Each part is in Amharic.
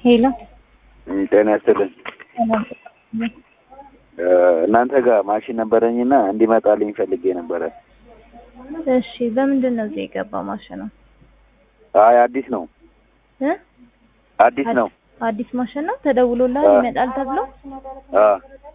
ሄሎ ጤና ይስጥልን። እናንተ ጋር ማሽን ነበረኝና እንዲመጣልኝ ፈልጌ ነበረ። እሺ፣ በምንድን ነው እዚህ የገባው ማሽኑ? አይ አዲስ ነው እ አዲስ ነው። አዲስ ማሽን ነው ተደውሎልሃል አዎ። ይመጣል ተብሎ አ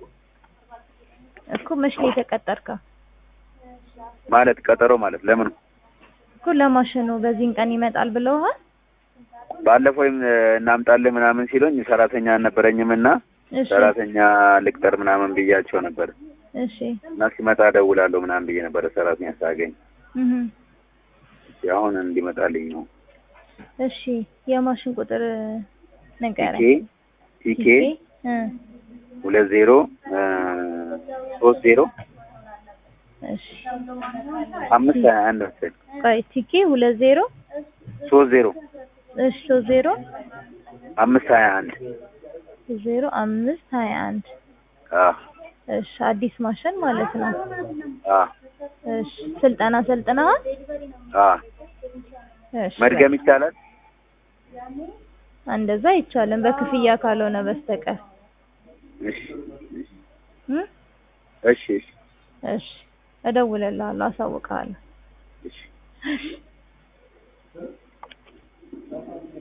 እኮ መች ላይ የተቀጠርከው ማለት ቀጠሮ ማለት ለምን እኮ ለማሽኑ በዚህን ቀን ይመጣል ብለውሃል? ባለፈውም እናምጣለን ምናምን ሲሉኝ ሰራተኛ አልነበረኝም እና እሺ ሰራተኛ ልቅጠር ምናምን ብያቸው ነበር እሺ እና ሲመጣ እደውላለሁ ምናምን ብዬ ነበረ ሰራተኛ ሳገኝ እህ አሁን እንዲመጣልኝ ነው። እሺ የማሽን ቁጥር ንገረኝ። ቲኬ ቲኬ እ ሁለት ዜሮ ሶስት ዜሮ እሺ አምስት ሀያ አንድ መሰለኝ ቆይ ቲኬ ሁለት ዜሮ ሶስት ዜሮ እሺ ሶስት ዜሮ አምስት ሀያ አንድ ዜሮ አምስት ሀያ አንድ አ እሺ አዲስ ማሽን ማለት ነው። አ እሺ ስልጠና ሰልጥነሃል? አ እሺ መድገም ይቻላል? እንደዛ አይቻልም በክፍያ ካልሆነ በስተቀር እሺ እ እሺ እሺ እሺ እደውልልሃለሁ፣ አሳውቅሃለሁ። እሺ